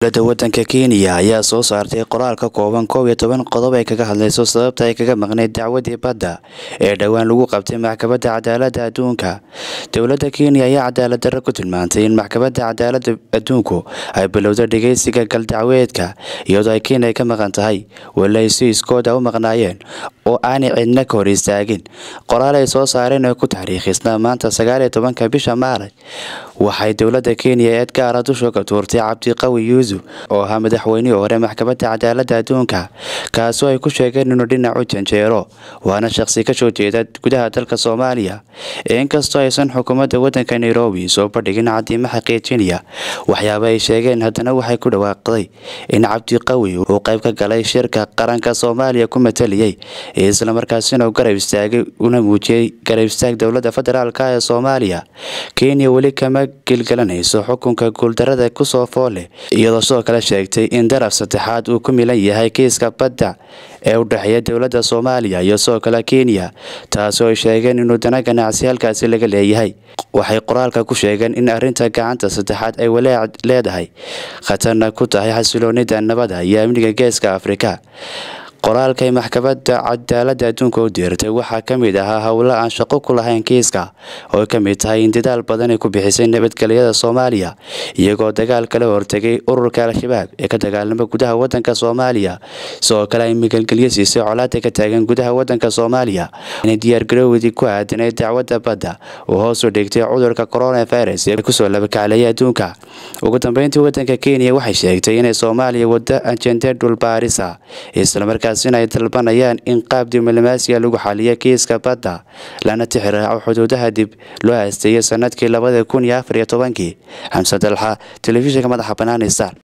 dowladda wadanka kenya ayaa soo saartay qoraal ka kooban koob iyo toban qodob ay kaga hadlayso sababta ay kaga maqneyd dacwadii badda ee dhowaan lagu qabtay maxkamadda cadaaladda adduunka dowladda kenya ayaa cadaalad darro ku tilmaantay in maxkamadda cadaaladda adduunku ay bilowda dhegeysiga galdacweedka iyadoo ay kenya ka maqan tahay weli ay si iskooda u maqnaayeen oo aanay cidna ka hor istaagin qoraal ay soo saareen oo ku taariikhisnaa maanta sagaal iyo tobanka bisha maaraj waxay dowladda kenya eed gaara dusha ka tuurtay cabdiqawi yuusuf oo ahaa madaxweynihii hore maxkamadda cadaaladda adduunka kaasoo ay ku sheegeen inuu dhinac u janjeero waana shaqsi ka soo jeeda gudaha dalka soomaaliya inkastoo aysan xukuumadda wadanka nairobi soo bandhigin cadiimo xaqiijinaya waxyaaba ay sheegeen haddana waxay ku dhawaaqday in cabdiqawi uu qayb ka galay shirka qaranka soomaaliya ku mataliyey islamarkaasina uu garab istaagay una muujiyey garab istaag dowladda federaalk ee soomaaliya kenya weli kama gelgelanayso xukunka guuldarada kusoo fool leh iyadoo sidoo kale sheegtay in daraf saddexaad uu ku milan yahay kiiska badda ee u dhexeeya dowladda soomaaliya iyo sidoo kale kenya taasoo ay sheegeen inuu dana ganacsi halkaasi laga leeyahay waxay qoraalka ku sheegeen in arrinta gacanta saddexaad ay walaac leedahay khatarna ku tahay xasiloonida nabada iyo amniga geeska afrika qoraalkay maxkamadda cadaaladda adduunka u diirtay waxaa ka mid ahaa howlo aan shaqo ku lahayn kiiska oo ay ka mid tahay in dadaal badan ay ku bixisay nabadgelyada soomaaliya iyagoo dagaal kala hortegay ururka al-shabaab ee ka dagaalama gudaha wadanka soomaaliya sidoo kale ay magalgelyo siisay colaada ka taagan gudaha wadanka soomaaliya inay diyaargarowdii ku aadanay dacwadda badda uu hoos u dhigtay cudurka coronavirus ee kusoo labakacleeyay adduunka ugu dambeyntii wadanka kenya waxay sheegtay inay soomaaliya wado ajende dhulbaarisa islamarkaa inay dalbanayaan in qaab diblomaasiya lagu xaliyo kiiska badda lana tixiraaco xuduudaha dib loo aasteeyay sanadkii labada kun iyo afar iyo tobankii xamse dalxa telefishinka madaxa banaani star